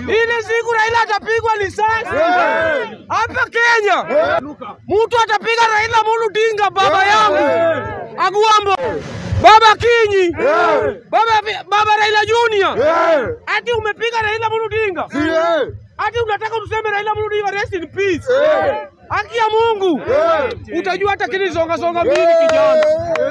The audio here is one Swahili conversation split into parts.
Ile siku Raila atapigwa risasi hapa Kenya, mtu atapiga Raila Amolo Odinga, baba yangu Agwambo, baba Kinyi, baba baba Raila Junior, ati umepiga Raila Amolo Odinga, ati unataka tuseme Raila Amolo Odinga rest in peace. Haki ya Mungu, utajua hata kini songa songa mbili kijana.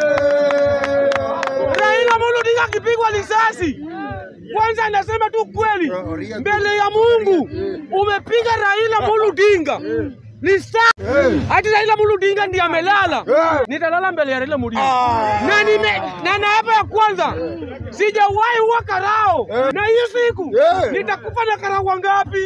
Raila Amolo Odinga akipigwa risasi, kwanza anasema tu kweli mbele ya Mungu, umepiga Raila Amolo Odinga risasi. Ati Raila Amolo Odinga ndiye amelala, nitalala mbele ya Raila Amolo Odinga na nime na na hapa ya kwanza sijawahi huwa karao, na hiyo siku nitakufa na karao wangapi?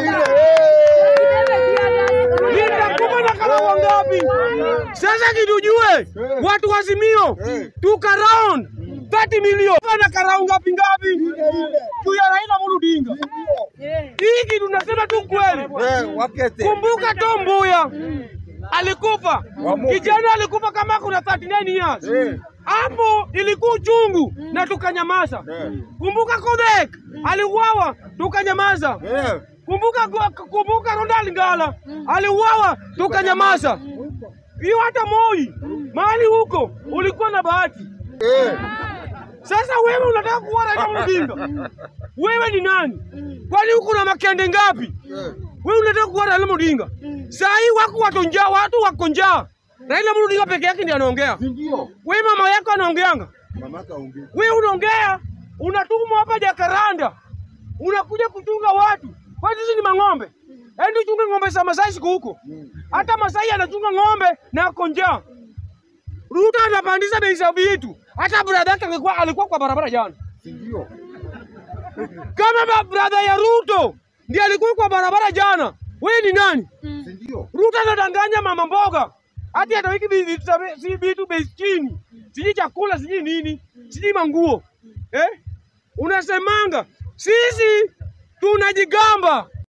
Nitakufa na karao wangapi? Sasa kitujue watu wa Azimio tuka round 30 milioni na karao ngapi ngapi juu ya Raila Amolo Odinga. Hii kitu tunasema tu kweli. Kumbuka Tom Mboya alikufa, kijana alikufa kama kuna 39 years. Hapo ilikuwa uchungu na tukanyamaza. Kumbuka Kodek aliuawa tukanyamaza. Kumbuka kumbuka Ronald Ngala aliuawa tukanyamaza. Hiyo hata Moi mahali huko ulikuwa na bahati. Sasa wewe unataka kuwa Raila Amolo Odinga? Wewe ni nani? Kwani huko na makende ngapi? Wewe unataka kuwa Raila Amolo Odinga? Saa hii wako watu njaa, watu wako njaa. Raila Amolo Odinga peke yake ndiye anaongea. Wewe mama yako anaongeanga. Wewe unaongea, unatumwa hapa Jakaranda. Unakuja kuchunga watu. Kwani sisi ni mang'ombe? Ende uchunge ng'ombe za Masai siku huko. Hata Masai anachunga ng'ombe na ako njaa. Ruto anapandisha bei za vitu. Hata brother yake alikuwa alikuwa kwa barabara jana. Kama ba brother ya Ruto ndiye alikuwa kwa barabara jana, wewe ni nani? Ruto anadanganya mama mboga hati atawiki vitu za bei- si vitu bei chini, sijui chakula, sijui nini, sijui manguo eh? Unasemanga sisi tunajigamba